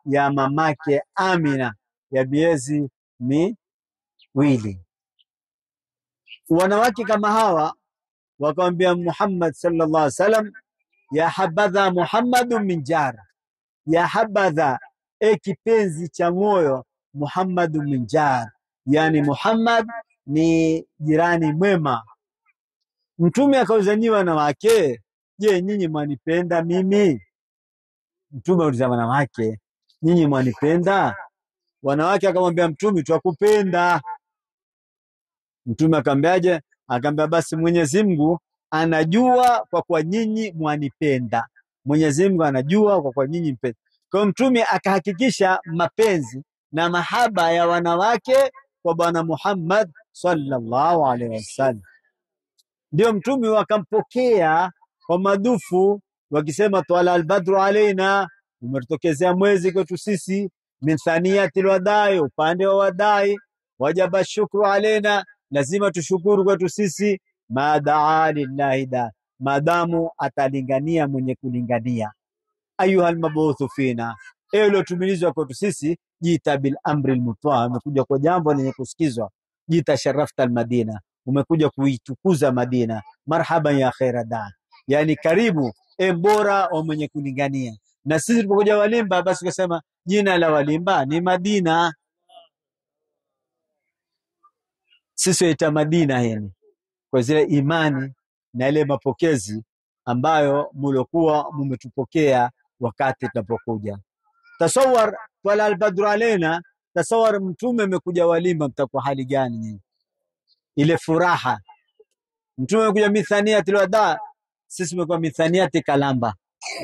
ya mamake Amina ya miezi miwili. Wanawake kama hawa wakamwambia Muhammad sallallahu alaihi wasallam, ya habadha Muhammadu min jar, ya habadha, e kipenzi cha moyo, Muhammadu min jar, yani Muhammad ni jirani mwema. Mtume akauzanyiwa wanawake, je, nyinyi mwanipenda mimi? Mtume auliza wanawake, nyinyi mwanipenda? Wanawake akamwambia Mtume, twakupenda. Mtume akamwambiaje? Akamwambia basi Mwenyezi Mungu anajua kwa kuwa nyinyi mwanipenda. Mwenyezi Mungu anajua kwa kuwa nyinyi mpenda. Kwa hiyo Mtume akahakikisha mapenzi na mahaba ya wanawake kwa Bwana Muhammad sallallahu alaihi wasallam. Ndio Mtume wakampokea kwa madufu wakisema, twala albadru alaina, umetutokezea mwezi kwetu sisi, min thaniyati lwadai, upande wa wadai, wajaba shukru alaina, lazima tushukuru kwetu sisi, ma daa lillahi da, maadamu atalingania mwenye kulingania. Ayuha almabuthu fina, ewe uliotumilizwa kwetu sisi, jita bil amri lmutwa, umekuja kwa jambo lenye kusikizwa. Jita sharafta almadina, umekuja kuitukuza Madina. Marhaban ya khaira da, yani karibu e mbora wa mwenye kulingania. Na sisi tulipokuja Walimba, basi tukasema jina la Walimba ni Madina, sisi waita Madina yani kwa zile imani na ile mapokezi ambayo mulokuwa mumetupokea wakati tunapokuja. Tasawar twala albadru alaina, tasawar mtume amekuja Walimba, mtakuwa hali gani nyinyi? Ile furaha mtume amekuja mithaniati lwada, sisi tumekuwa mithaniati kalamba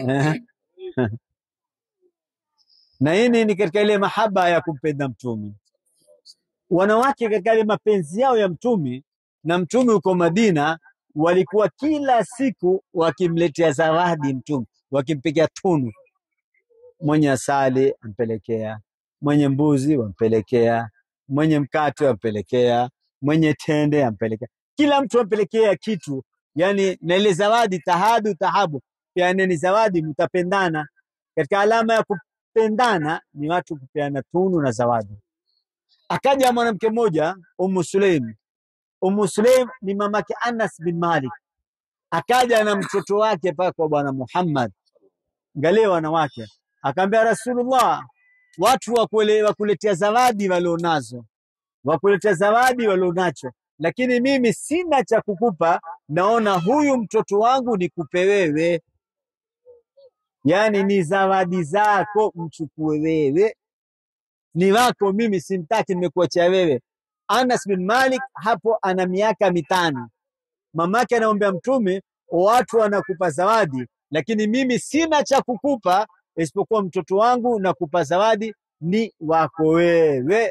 na hii ni katika ile mahaba ya kumpenda mtume. Wanawake katika ile mapenzi yao ya mtume na mtume huko Madina, walikuwa kila siku wakimletea zawadi mtume, wakimpikia tunu. Mwenye asali ampelekea, mwenye mbuzi wampelekea, mwenye mkate wampelekea, mwenye tende ampelekea, kila mtu ampelekea kitu, yani na ile zawadi tahadu tahabu, yani ni zawadi, mtapendana. Katika alama ya kupendana ni watu kupeana tunu na zawadi. Akaja mwanamke mmoja Ummu Sulaim. Ummu Sulaim ni mamake Anas bin Malik, akaja na mtoto wake paka kwa Bwana Muhammad. Angalia wanawake, akaambia Rasulullah, watu wakule- wakuletea zawadi walionazo, wakuletea zawadi walionacho, lakini mimi sina cha kukupa, naona huyu mtoto wangu nikupe wewe, yaani ni zawadi zako, mchukue wewe ni wako, mimi simtaki, nimekuachia wewe. Anas bin Malik hapo ana miaka mitano, mamake anaombea Mtume, watu wanakupa zawadi, lakini mimi sina cha kukupa isipokuwa mtoto wangu, nakupa zawadi ni wako wewe.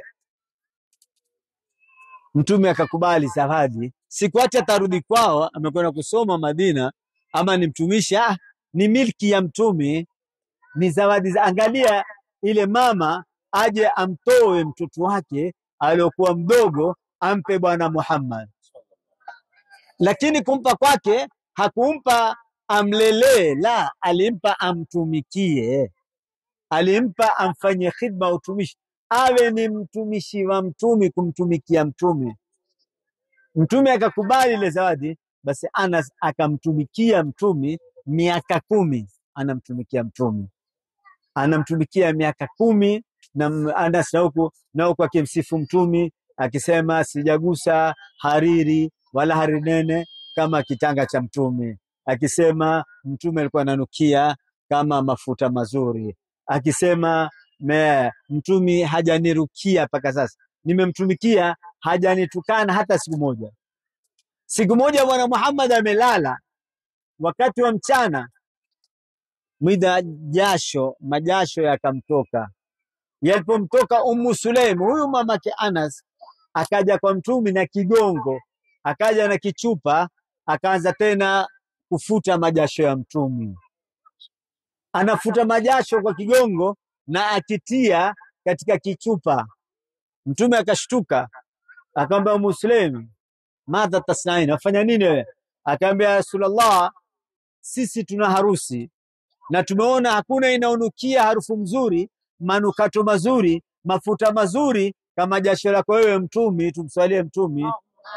Mtume akakubali zawadi, siku hata atarudi kwao, amekwenda kusoma Madina ama ni mtumishi, ah, ni milki ya Mtume, ni zawadi za. Angalia ile mama aje amtoe mtoto wake aliokuwa mdogo ampe Bwana Muhammad, lakini kumpa kwake hakumpa amlelee, la, alimpa amtumikie, alimpa amfanyie khidma, utumishi, awe ni mtumishi wa mtume, kumtumikia mtume. Mtume akakubali ile zawadi, basi Anas akamtumikia mtume miaka kumi, anamtumikia mtume anamtumikia miaka kumi na m- Anas na huku na huku akimsifu mtumi akisema sijagusa hariri wala hariri nene kama kitanga cha mtume, akisema mtume alikuwa ananukia kama mafuta mazuri, akisema me, mtumi hajanirukia mpaka sasa, nimemtumikia hajanitukana hata siku moja. Siku moja Bwana Muhammad amelala wakati wa mchana, mwida jasho majasho yakamtoka. Yalipomtoka Ummu Sulaim, huyu mamake Anas, akaja kwa mtumi na kigongo, akaja na kichupa, akaanza tena kufuta majasho ya mtumi. Anafuta majasho kwa kigongo na akitia katika kichupa. Mtume akashtuka, akamwambia Ummu Sulaim, madha tasnain, wafanya nini wewe? Akaambia ya Rasulullah, sisi tuna harusi na tumeona hakuna inaonukia harufu mzuri manukato mazuri, mafuta mazuri kama jasho lako wewe Mtumi. Tumswalie Mtumi.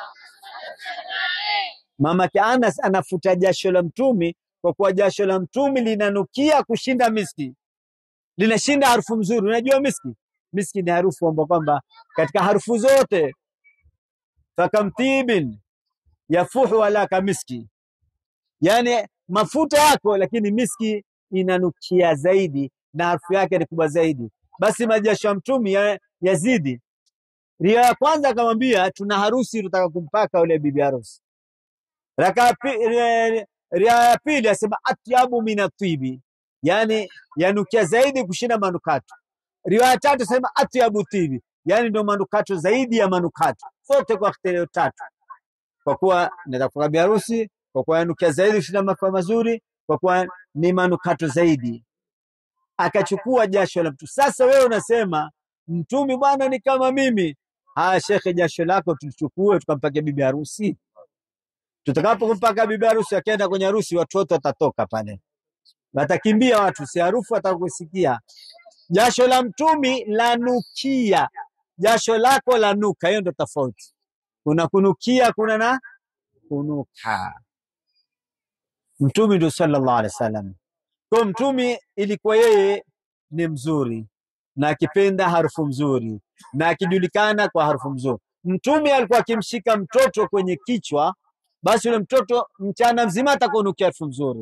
Mamake Anas anafuta jasho la Mtumi kwa kuwa jasho la Mtumi linanukia kushinda miski, linashinda harufu mzuri. Unajua miski, miski ni harufu ambayo kwamba katika harufu zote fakamtibin yafuhu ala kamiski, yani mafuta yako, lakini miski inanukia zaidi na harufu yake ni kubwa zaidi. Basi majasho ya Mtumi ya- yazidi. Ria ya kwanza akamwambia, tuna harusi tutaka kumpaka yule bibi harusi. Raka ya pi- ria ria ya pili asema atyabu min atibi, yani yanukia zaidi kushinda manukato. Riwaya ya tatu asema atyabu tibi, yani ndio manukato zaidi ya manukato, zote kwa ikhtilaf tatu, kwa kuwa nataka kufunga biharusi, kwa kuwa yanukia zaidi kushinda mafua mazuri, kwa kuwa ni manukato zaidi. Akachukua jasho la mtu. Sasa wewe unasema mtumi bwana ni kama mimi. Haya shekhe, jasho lako tulichukue tukampake bibi harusi. Tutakapokumpaka bibi harusi, akienda kwenye harusi, watoto watatoka pale, watakimbia watu, si harufu watakusikia. Jasho la mtumi lanukia, jasho lako lanuka. Hiyo ndo tofauti. Kuna kunukia, kuna na kunuka. Mtumi ndo sallallahu alaihi wasallam. Kwa mtumi ilikuwa yeye ni mzuri na akipenda harufu mzuri na akijulikana kwa harufu mzuri. Mtumi alikuwa akimshika mtoto kwenye kichwa, basi yule mtoto mchana mzima atakunukia harufu mzuri,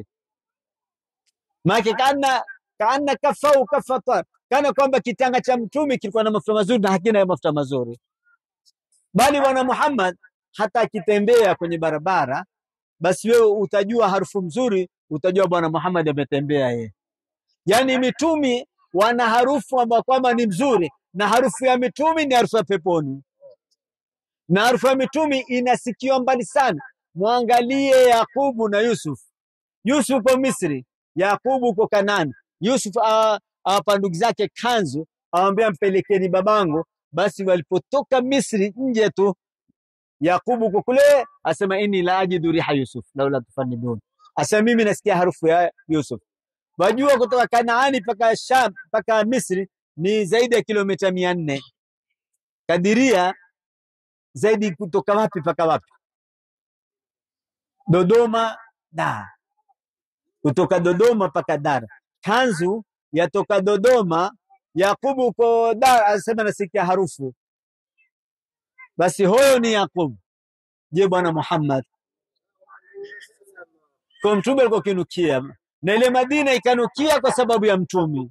maana kana kana kafau kafata, kana kwamba kitanga cha mtumi kilikuwa na mafuta mazuri na hakina mafuta mazuri. Bali bwana Muhammad hata akitembea kwenye barabara, basi wewe utajua harufu mzuri, utajua bwana Muhammad ametembea yeye. Yaani mitumi wana harufu ambayo kwamba ni mzuri, na harufu ya mitumi ni harufu ya peponi, na harufu ya mitumi inasikiwa mbali sana. Mwangalie Yakubu na Yusuf. Yusuf uko Misri, Yakubu uko Kanani. Yusuf awa- awapa ndugu zake kanzu, awambia mpelekeni babangu. Basi walipotoka Misri nje tu, Yakubu uko kule, asema inni la ajidu riha Yusuf laula tufanidun, asema mimi nasikia harufu ya Yusuf. Wajua kutoka Kanaani mpaka Sham mpaka Misri ni zaidi ya kilomita mia nne. Kadiria zaidi kutoka wapi mpaka wapi? Dodoma, Dar. Kutoka Dodoma mpaka Dar. Kanzu yatoka Dodoma, Yakubu uko Dar, anasema nasikia harufu. Basi huyo ni Yakubu. Je, bwana Muhammad kwa mtume alikuwa kinukia, na ile Madina ikanukia kwa sababu ya mtumi,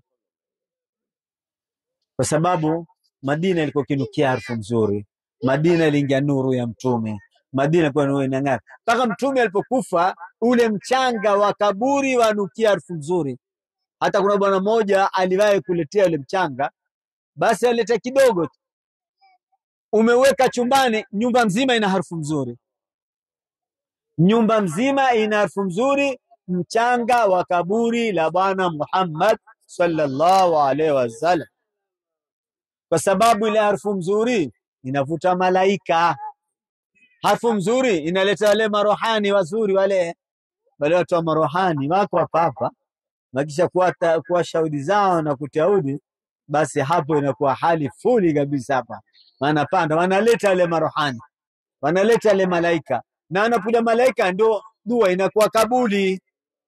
kwa sababu Madina ilikuwa kinukia harufu nzuri. Madina iliingia nuru ya mtume. Madina ilikuwa nuru inang'ara mpaka mtume alipokufa, ule mchanga wa kaburi wanukia harufu nzuri. Hata kuna bwana mmoja aliwahi kuletea ule mchanga, basi alileta kidogo tu, umeweka chumbani, nyumba mzima ina harufu nzuri, nyumba mzima ina harufu nzuri, mchanga wa kaburi la Bwana Muhammad sallallahu alaihi wasallam, kwa sababu ile harufu nzuri inavuta malaika. Harufu nzuri inaleta wale marohani wazuri, wale wale watu wa marohani wako hapa hapa, wakisha kuwa, kuwa shahudi zao na kutiaudi, basi hapo inakuwa hali fuli kabisa hapa, wanapanda wanaleta wale marohani, wanaleta wale malaika, na anakuja malaika ndio dua inakuwa kabuli,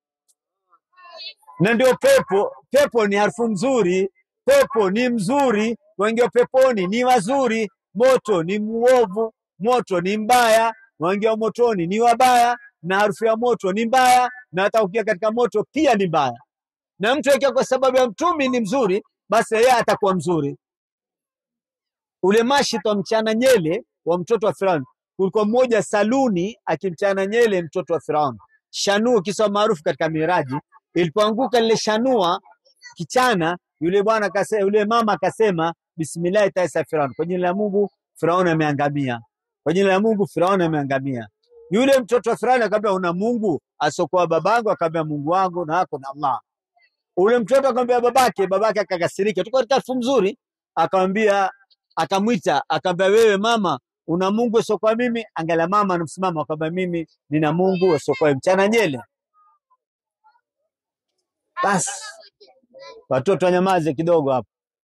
na ndio pepo. Pepo ni harufu nzuri, pepo ni mzuri, wengi wa peponi ni wazuri. Moto ni muovu, moto ni mbaya, wengi wa motoni ni wabaya, na harufu ya moto ni mbaya, na hata ukiwa katika moto pia ni mbaya. Na mtu akiwa kwa sababu ya mtumi ni mzuri, basi yeye atakuwa mzuri. Ule mashit wa mchana nyele wa mtoto wa Firauni, kulikuwa mmoja saluni akimchana nyele mtoto wa Firauni, shanuu kisa maarufu katika Miraji. Ilipoanguka lile shanua kichana, yule bwana akasema, yule mama akasema, bismillahi taisa Firauni, kwa jina la Mungu Firauni ameangamia, kwa jina la Mungu Firauni ameangamia. Yule mtoto wa Firauni akamwambia, una Mungu asokuwa babangu? Akamwambia, Mungu wangu na wako na Allah. Ule mtoto akamwambia babake, babake akakasirika, tuko katika elfu mzuri, akamwambia akamwita, akamwambia wewe mama, una Mungu asiokuwa mimi? Angalia mama anamsimama, akamwambia mimi nina Mungu asiokuwa mchana nyele. Basi watoto wanyamaze kidogo hapo.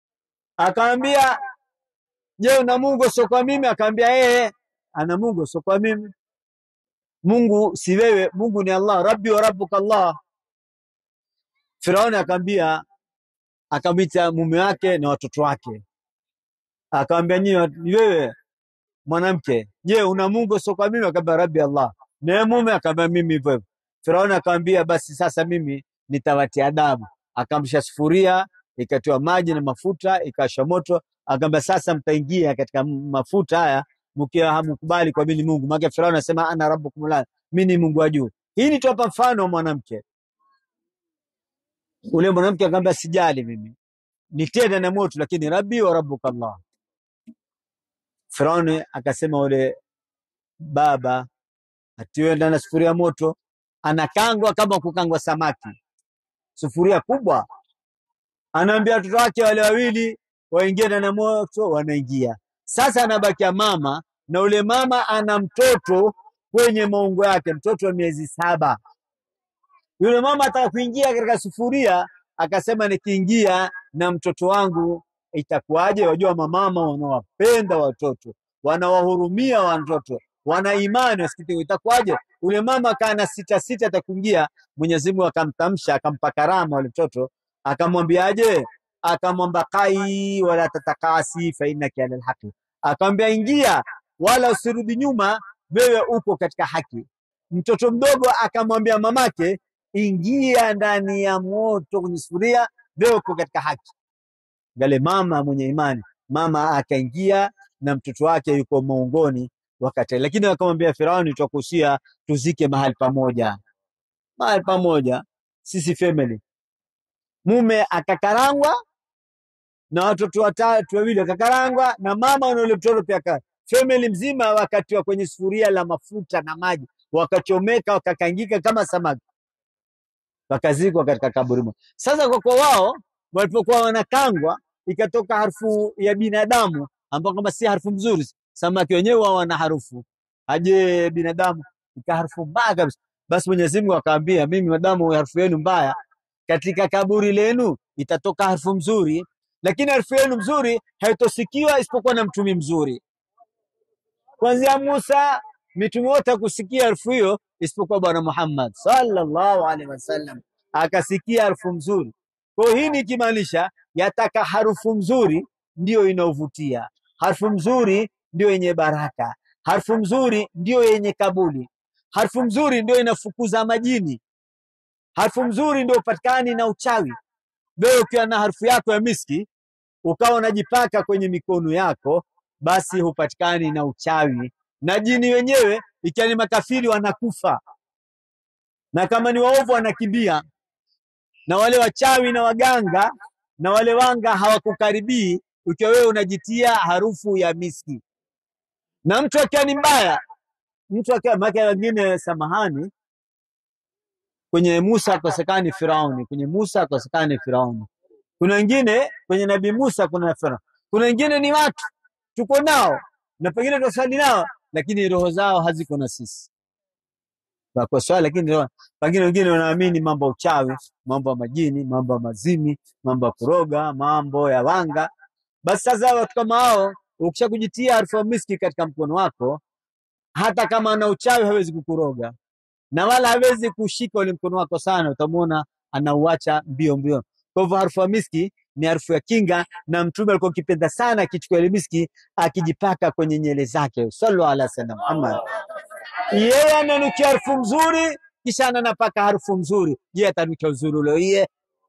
Akamwambia, je, una Mungu sio kwa mimi? Akamwambia eh, ana Mungu sio kwa mimi. Mungu si wewe, Mungu ni Allah, rabbi wa rabbuka Allah. Firauni akamwambia, akamwita mume wake na watoto wake, akamwambia, nyinyi ni wewe mwanamke, je, una Mungu sio kwa mimi? Akamwambia, rabbi Allah. Naye mume akamwambia, mimi hivyo hivyo. Firauni akamwambia, basi sasa mimi nitawatia adabu. Akamsha sufuria, ikatiwa maji na mafuta, ikawasha moto, akamwambia, sasa mtaingia katika mafuta haya mkiwa hamkubali kwa mimi ni Mungu. Maana Firauni anasema ana rabbukum la, mimi ni Mungu wa juu. Hii ni tuwapa mfano wa mwanamke. Ule mwanamke akamwambia, sijali mimi nitie ndani ya moto, lakini rabbi wa rabbuka Allah. Firauni akasema ule baba atiwe ndani ya sufuria ya moto, anakangwa kama kukangwa samaki, sufuria kubwa. Anaambia watoto wake wale wawili waingie ndani ya moto, wanaingia. Sasa anabakia mama, na ule mama ana mtoto kwenye maungo yake, mtoto wa miezi saba. Yule mama ataka kuingia katika sufuria, akasema nikiingia na mtoto wangu itakuwaje? Wajua mamama wanawapenda watoto, wanawahurumia watoto, wana imani, wasikiti itakuwaje? Ule mama akaa na sita sita, atakuingia. Mwenyezi Mungu akamtamsha, akampa karama ule mtoto, akamwambiaje? Akamwamba kai wala tatakasi fa innaka alal haqi, akamwambia ingia, wala usirudi nyuma, wewe uko katika haki. Mtoto mdogo akamwambia mamake, ingia ndani ya moto kwenye sufuria, wewe uko katika haki. Gale mama mwenye imani, mama akaingia na mtoto wake yuko maungoni wakati, lakini akamwambia Firauni, tutakuhusia tuzike mahali pamoja, mahali pamoja, sisi family. Mume akakarangwa na watoto watatu wawili akakarangwa na mama na ule mtoto pia aka family mzima wakatiwa kwenye sufuria la mafuta na maji, wakachomeka wakakangika kama samaki, wakazikwa katika kaburi moja. Sasa kwa kwa wao walipokuwa wanakangwa, ikatoka harufu ya binadamu ambao kama si harufu mzuri. Samaki wenyewe wao wana harufu, aje binadamu ika harufu mbaya kabisa. Basi Mwenyezi Mungu akaambia, mimi madamu harufu yenu mbaya, katika kaburi lenu itatoka harufu mzuri, lakini harufu yenu mzuri haitosikiwa isipokuwa na mtumi mzuri. Kuanzia Musa, mitume wote hakusikia harufu hiyo isipokuwa Bwana Muhammad sallallahu alaihi wasallam akasikia harufu mzuri. Kwa hiyo hii ni ikimaanisha yataka harufu mzuri ndiyo inaovutia, harufu mzuri ndiyo yenye baraka, harufu mzuri ndiyo yenye kabuli, harufu mzuri ndiyo inafukuza majini, harufu mzuri ndio upatikani na uchawi. Wewe ukiwa na harufu yako ya miski ukawa unajipaka kwenye mikono yako, basi hupatikani na uchawi, na jini wenyewe ikiwa ni makafiri wanakufa, na kama ni waovu wanakimbia, na wale wachawi na waganga na wale wanga hawakukaribii ukiwa wewe unajitia harufu ya miski. Na mtu akiwa ni mbaya, mtu akiwa maana wengine, samahani, kwenye Musa akosekani Firauni, kwenye Musa akosekani Firauni. Kuna wengine kwenye Nabii Musa kuna Firauni, kuna wengine ni watu tuko nao na pengine tunasali nao, lakini roho zao haziko na sisi kwa swala, lakini roho- pengine wengine wanaamini mambo ya uchawi, mambo ya majini, mambo ya mazimi, mambo ya kuroga, mambo ya wanga. Basi sasa watu kama hao, ukisha kujitia harufu ya miski katika mkono wako, hata kama ana uchawi hawezi kukuroga na wala hawezi kushika ule mkono wako sana, utamwona anauacha mbio mbio. Kwa hivyo harufu ya miski ni harufu ya kinga, na Mtume alikuwa akipenda sana akichukua ile miski akijipaka kwenye nyele zake. Sallu ala sayyidina Muhammad. Yeye ananukia harufu mzuri, kisha ananapaka harufu mzuri. Je, atanukia uzuri ule iye?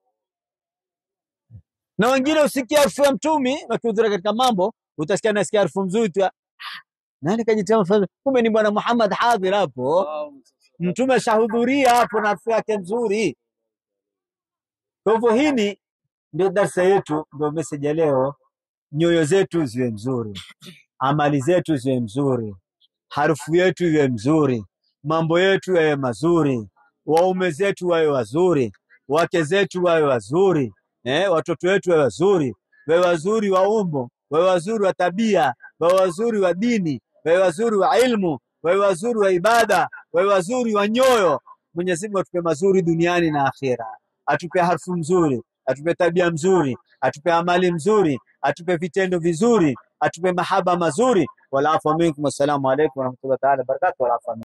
Na wengine usikia harufu ya Mtumi wakihudhuria katika mambo, utasikia nasikia harufu mzuri tu, nani kajitia mfano, kumbe ni Bwana Muhammad hadhir hapo. Mtume ashahudhuria hapo na harufu yake nzuri. Kwa hivyo hili ndio darsa yetu, ndio message ya leo. Nyoyo zetu ziwe nzuri, amali zetu ziwe nzuri, harufu yetu iwe mzuri, mambo yetu yawe mazuri, waume zetu wawe wazuri, wake zetu wawe wazuri, eh, watoto wetu wawe wazuri, wawe wazuri wa umbo, wawe wazuri wa tabia, wawe wazuri wa dini, wawe wazuri wa ilmu, wawe wazuri wa ibada, wawe wazuri wa nyoyo. Mwenyezi Mungu atupe mazuri duniani na akhera, atupe harufu mzuri, atupe tabia mzuri, atupe amali mzuri, atupe vitendo vizuri, atupe mahaba mazuri. Wal afwa minkum, wassalamu alaikum warahmatullahi taala wabarakatuh. Wal afwa minkum.